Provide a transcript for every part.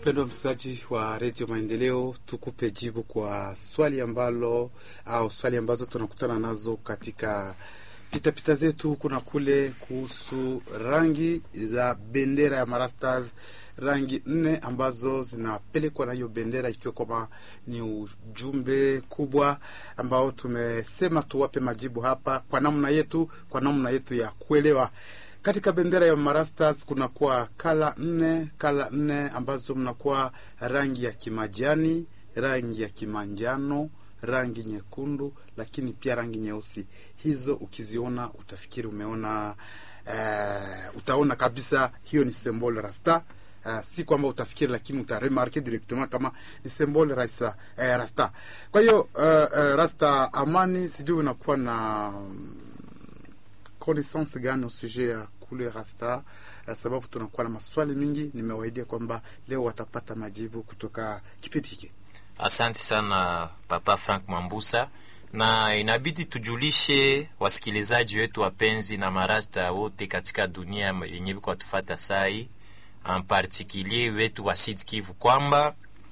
Mpendwa msikilizaji wa redio Maendeleo, tukupe jibu kwa swali ambalo au swali ambazo tunakutana nazo katika pitapita zetu kuna kule kuhusu rangi za bendera ya Marastars, rangi nne ambazo zinapelekwa na hiyo bendera, ikiwa kwamba ni ujumbe kubwa ambao tumesema tuwape majibu hapa kwa namna yetu, kwa namna yetu ya kuelewa katika bendera ya Marastars kunakuwa kala nne, kala nne ambazo mnakuwa rangi ya kimajani, rangi ya kimanjano, rangi nyekundu, lakini pia rangi nyeusi. Hizo ukiziona utafikiri umeona uh, utaona kabisa hiyo ni symbol rasta. Uh, si kwamba utafikiri, lakini utaremarke directement kama ni symbol rasta, uh, rasta. Kwa hiyo uh, uh, rasta amani, sijui unakuwa na connaissance gani au sujet ya kule rasta, sababu tunakuwa na maswali mingi. Nimewaidia kwamba leo watapata majibu kutoka kipindi hiki. Asante sana Papa Frank Mambusa, na inabidi tujulishe wasikilizaji wetu wapenzi na marasta wote katika dunia yenye viko watufata sai en particulier wetu wa Sud Kivu kwamba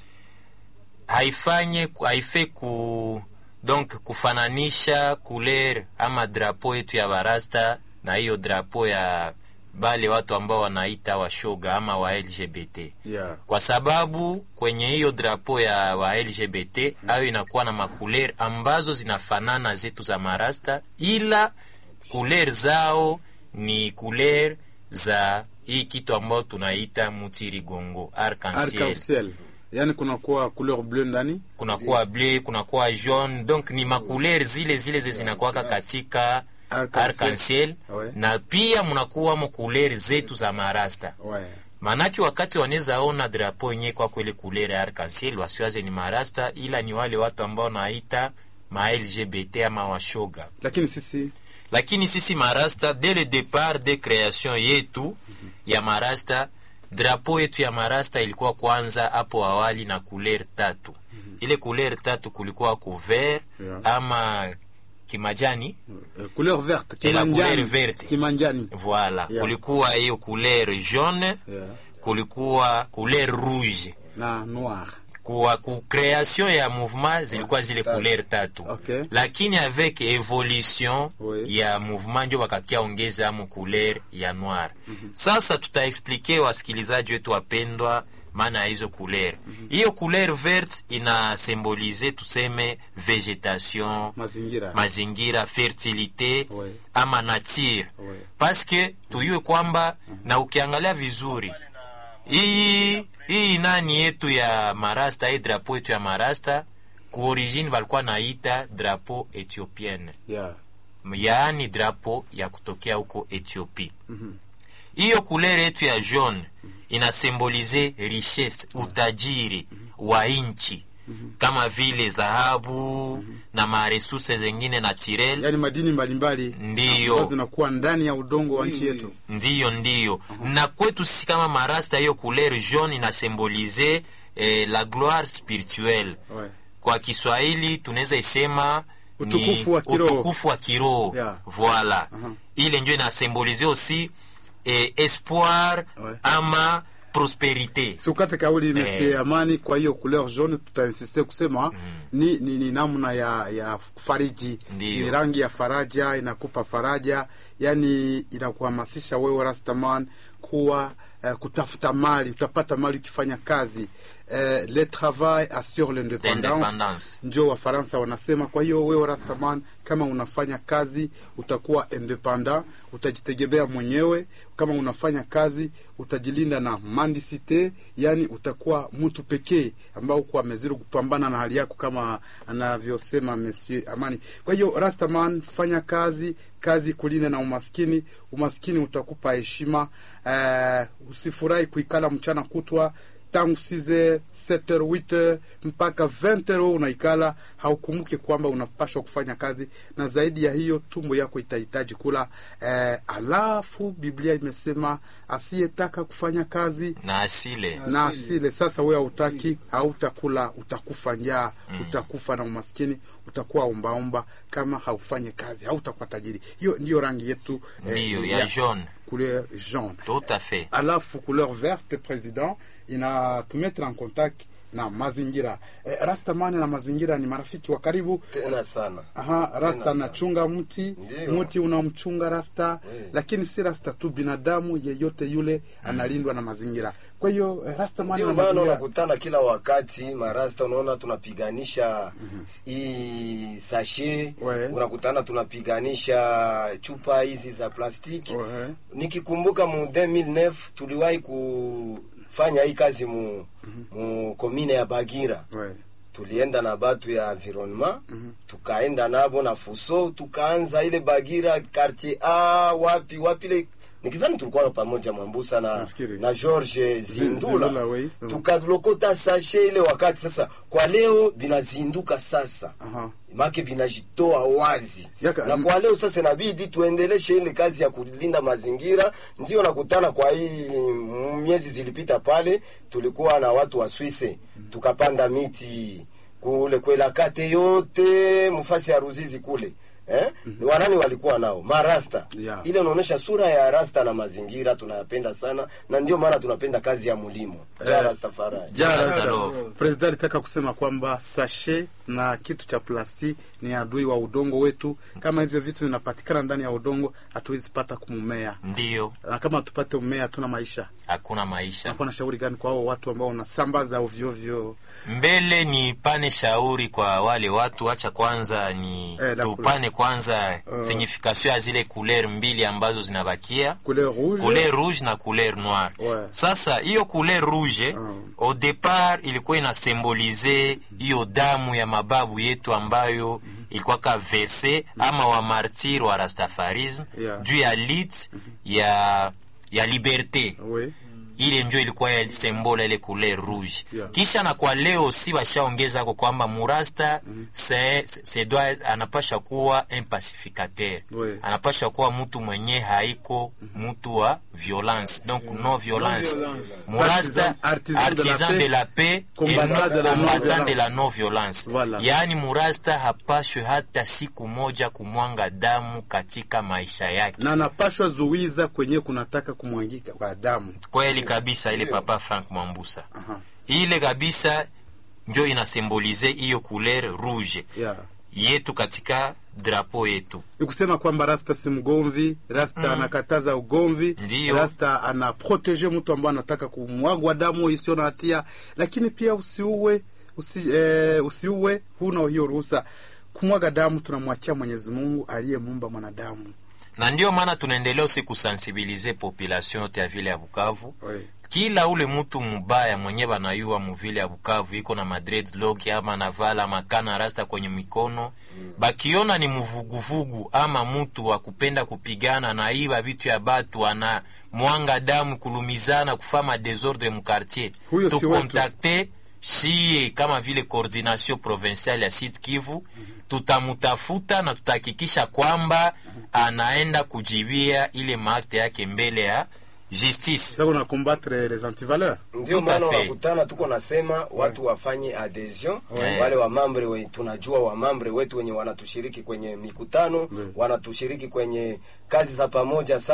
haifanye haife ku donc kufananisha couleur ama drapo yetu ya barasta na hiyo drapo ya bale watu ambao wanaita washoga ama wa LGBT Yeah. kwa sababu kwenye hiyo drapo ya wa LGBT hayo inakuwa na makuler ambazo zinafanana zetu za marasta, ila kuler zao ni kuler za hii kitu ambao tunaita mutirigongo arc-en-ciel. Arc-en-ciel. Yani kunakuwa couleur bleu ndani kunakuwa bleu, kunakuwa jaune, donc ni makuler zile zile ze zinakuwaka katika Arc-en-ciel. arc-en-ciel Ouais. na pia mnakuwa mokuler zetu za marasta ouais. Manake wakati wanaweza ona drapo yenyewe kwa kweli kulere ya arc-en-ciel wasiwaze ni marasta, ila ni wale watu ambao naita ma LGBT ama washoga. Lakini sisi Lakini sisi marasta, dès le départ de création yetu ya marasta, drapo yetu ya marasta ilikuwa kwanza hapo awali na couleur tatu. Ile couleur tatu kulikuwa couvert Yeah. ama kimajani uh, couleur verte Et la kimanjani, couleur verte. kimanjani voilà, Yeah. kulikuwa hiyo couleur jaune, yeah. kulikuwa couleur rouge na noir kwa ku création ya mouvement zilikuwa zile Tatu. couleur tatu Okay. lakini avec evolution Oui. ya mouvement ndio wakakia ongeza mu couleur ya noir sasa tutaexplike wasikilizaji wetu wapendwa maana ya hizo couleur hiyo couleur verte ina symbolize tuseme vegetation mazingira mazingira fertilité Oui. ama nature Oui. paske tuyue kwamba na ukiangalia vizuri hii hii nani yetu ya marasta hii drapo yetu ya marasta ku origine walikuwa naita drapo ethiopienne yeah. yaani drapo ya kutokea huko Ethiopia. Hiyo kulere yetu ya jaune inasimbolize richesse, utajiri wa nchi kama vile dhahabu na maresurse zengine naturel. yani madini mbalimbali Ndiyo. ambazo zinakuwa ndani ya udongo wa nchi yetu Ndiyo, ndiyo. Na kwetu sisi kama marasta, hiyo couleur jaune inasimbolize eh, la gloire spirituelle. ouais. Kwa Kiswahili tunaweza isema ni Utukufu wa kiroho. utukufu wa kiroho. Yeah. Voilà. Ile ndio inasimbolize aussi eh, espoir Ouais. ama prosperite. siukate kauli Monsieur Amani. Kwa hiyo couleur jaune tutainsiste kusema ni, ni, ni namna ya ya fariji, Ndiyo. ni rangi ya faraja, inakupa faraja, yani inakuhamasisha wewe Rastaman kuwa eh, kutafuta mali, utapata mali ukifanya kazi eh, le travail assure l'independance, L'independance. njo Wafaransa wanasema. Kwa hiyo wewe Rastaman, kama unafanya kazi utakuwa independent, utajitegemea mwenyewe. Kama unafanya kazi utajilinda na mandisite, yani utakuwa mtu pekee ambao uko amezidi kupambana na hali yako, kama anavyosema Monsieur Amani. Kwa hiyo Rastaman, fanya kazi, kazi kulinda na umaskini. Umaskini utakupa heshima. Eh, usifurahi kuikala mchana kutwa tangu 6 7 8 mpaka 20 unaikala, haukumbuke kwamba unapashwa kufanya kazi, na zaidi ya hiyo tumbo yako itahitaji kula. Eh, alafu Biblia imesema asiyetaka kufanya kazi Na asile. na asile. Sasa wewe hautaki, hautakula, utakufa njaa, utakufa na umaskini, utakuwa ombaomba kama haufanye kazi, hautakuwa tajiri. Hiyo ndiyo rangi yetu Ndiyo, ya jaune. couleur jaune tout à fait alafu couleur verte president inatumetre en contact na mazingira eh, rastamani na mazingira ni marafiki wa karibu tena sana Aha, rasta sana. anachunga mti Ndiyo. mti unamchunga rasta Eh. lakini si rasta tu binadamu yeyote yule analindwa na mazingira kwa hiyo eh, rasta mani ndio na maana mazingira unakutana kila wakati marasta, unaona tunapiganisha hii sashe, We. unakutana tunapiganisha chupa hizi za plastiki. We. Nikikumbuka mu 2009 tuliwahi kufanya hii kazi mu, mu komine ya Bagira Ouais. tulienda na batu ya environnement tukaenda nabo na fuso tukaanza ile Bagira quartier A wapi wapi ile nikizani tulikuwa pamoja Mwambusa na, Nafikiri. na George Zindula, Zindula, oui. Mm. tukalokota sashe ile wakati sasa. Kwa leo binazinduka sasa Aha. make binajitoa wazi Yaka- na kwa leo sasa inabidi tuendeleshe ile kazi ya kulinda mazingira. Ndio nakutana kwa hii mm, miezi zilipita pale, tulikuwa na watu wa Swisse tukapanda miti kule kwela kate yote mfasi ya Ruzizi kule eh? Ni wanani walikuwa nao marasta Yeah. ile unaonyesha sura ya rasta na mazingira tunayapenda sana, na ndio maana tunapenda kazi ya mulimo ja Eh, Rastafari. Ja, Rasta rasta. love. President alitaka kusema kwamba sashe na kitu cha plasti ni adui wa udongo wetu. Kama hivyo vitu vinapatikana ndani ya udongo, hatuwezi pata kumumea, ndiyo na kama tupate umea, hatuna maisha. hakuna maisha Nakuwa na shauri gani kwa hao watu ambao wanasambaza ovyo ovyo? mbele ni pane shauri kwa wale watu acha kwanza ni Eh, la tupane kwanza signification ya zile couleur mbili ambazo zinabakia Couleur rouge, couleur rouge na couleur noire Ouais. sasa hiyo couleur rouge Mm. au départ ilikuwa inasimbolize hiyo damu ya mababu yetu ambayo ilikuwa ka verse ama wa martir wa rastafarisme Yeah. juu ya lit ya ya liberte oui. ile njo ilikuwa ya sembola ile couleur rouge Yeah. kisha na kwa leo si washaongeza ko kwamba murasta se, se doit anapasha kuwa un pacificateur Oui. anapasha kuwa mtu mwenye haiko mtu wa violence donc non violence murasta Artisan- artisan de la artisan paix, de la paix et combattant non de la combattant non-violence. de la non violence Voilà. yaani murasta hapashwe hata siku moja kumwanga damu katika maisha yake na anapashwa zuiza kwenye kunataka kumwangika kwa damu. kweli kabisa ile papa frank mwambusa Aha. ile kabisa njo inasimbolize hiyo couleur rouge Yeah. yetu katika drapo yetu ni kusema kwamba rasta si mgomvi rasta anakataza ugomvi Ndiyo. rasta anaprotege mtu ambaye anataka kumwagwa damu isiyo na hatia lakini pia usiue usi, eh, usiue huna hiyo ruhusa kumwaga damu tunamwachia mwenyezi mungu aliyemuumba mwanadamu na ndio maana tunaendelea usi kusensibilize population yote ya vile ya bukavu Oui. kila ule mtu mubaya mwenye banayua muvile ya bukavu iko na madreadlock ama navala makana rasta kwenye mikono bakiona ni mvuguvugu ama mtu wa kupenda kupigana na iba vitu ya batu ana mwanga damu kulumizana kufama desordre mukartier Huyo si wetu. tukontakte shie kama vile coordination provinciale ya Sud Kivu tutamutafuta na tutahakikisha kwamba anaenda kujibia ile maakte yake mbele ya justice sasa una combattre les antivaleurs ndio Tout à maana fait. unakutana tuko nasema watu wafanye adhesion Ouais. wale wamambre we, tunajua wamambre wetu wenye wanatushiriki kwenye mikutano wanatushiriki kwenye kazi za pamoja